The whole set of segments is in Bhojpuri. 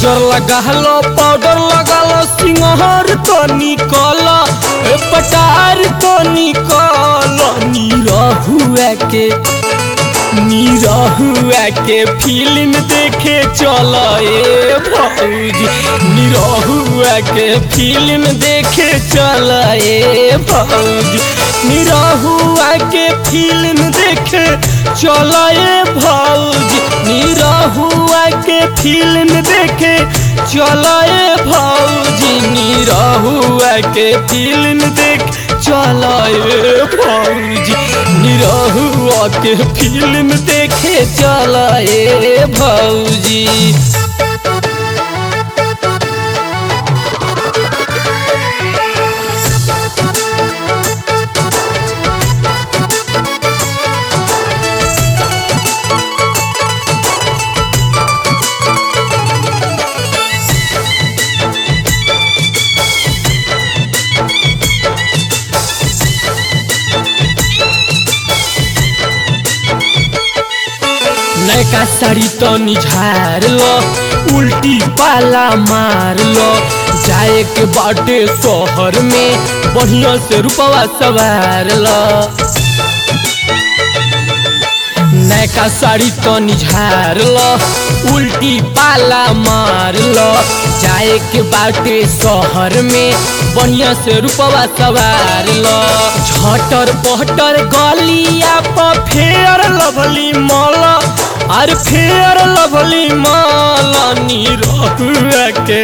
काजर लगालो पाउडर लगालो सिंहर तो निकल ए पटार तो निकल निरहुआ के निरहुआ के फिल्म देखे चल ए भौजी निरहुआ के फिल्म देखे चल ए भौजी निरहुआ के फिल्म देखे चल ए भौजी निरहुआ के फिल्म देखे चल ए भौजी निरहुआ के फिल्म देख चल ए भौजी निरहुआ के फिल्म देखे चल ए भौजी नयका साड़ी तो निझार लो उल्टी पाला मार लो जाए के बाटे शहर में बढ़िया से रुपवा सवार लो नयका साड़ी तो निझार लो उल्टी पाला मार लो जाए के बाटे शहर में बढ़िया से रुपवा सवार लो झटर पहटर गलिया पर फेर लभली मौला अरे फेर लभली माला निरहुआ के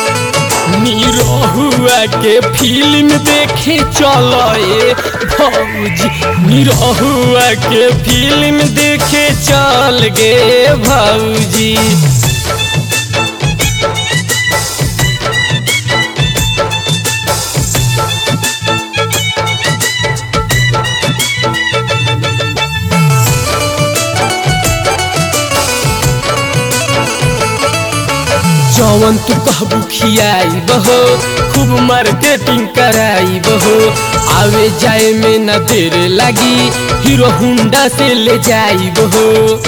निरहुआ के फिल्म देखे चल ए भौजी निरहुआ के फिल्म देखे चल गे भौजी जवन तू कहबू खियाई बहो खूब मार्केटिंग कराई बहो आवे जाए में न देर लगी हीरो हुंडा से ले जाई बहो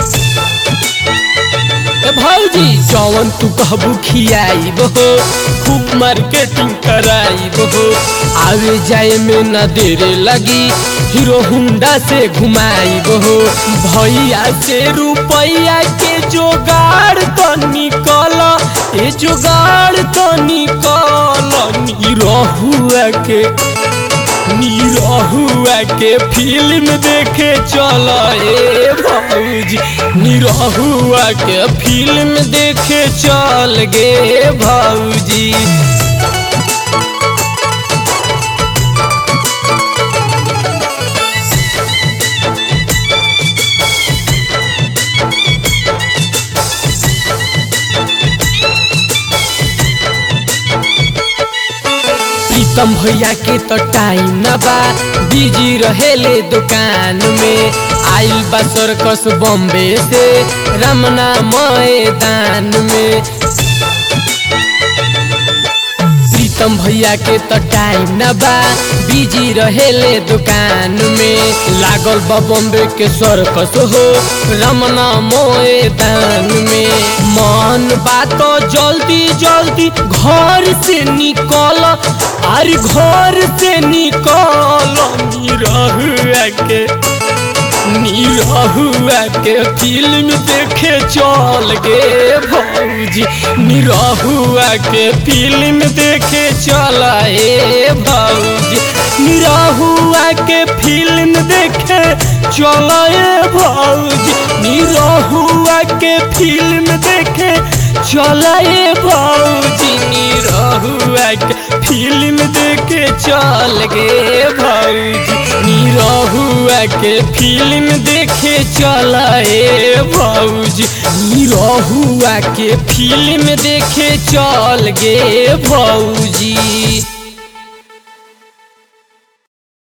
ए भौजी जवन तू कहबू खियाई बहो खूब मार्केटिंग कराई बहो आवे जाए में न देर लगी हीरो हुंडा से घुमाई बहो भैया से रुपया के जोगाड़ तो निकल ए जुगाड़ तो निकल निरहुआ के निरहुआ के फिल्म देखे चल ए भौजी निरहुआ के फिल्म देखे चल गे भौजी प्रीतम भैया के तो टाइम न बा बिजी रहेले दुकान में आइल बा सर्कस बॉम्बे से रमना मैदान में प्रीतम भैया के तो टाइम न बा बिजी रहेले दुकान में लागल बा बॉम्बे के सर्कस हो रमना मैदान में मन बात जल्दी जल्दी घर से निकल अरे घर से निकल निरहुआ के निरहुआ के फिल्म देखे चल गे भौजी निरहुआ के फिल्म देखे चल ए भौजी निरहुआ के फिल्म देखे चल ए भौजी निरहुआ के फिल्म देखे चल ए भौजी निरहुआ के फिल्म देखे चल गे भौजी निरहुआ के फिल्म देखे चल ए भौजी निरहुआ के फिल्म देखे चल गे भौजी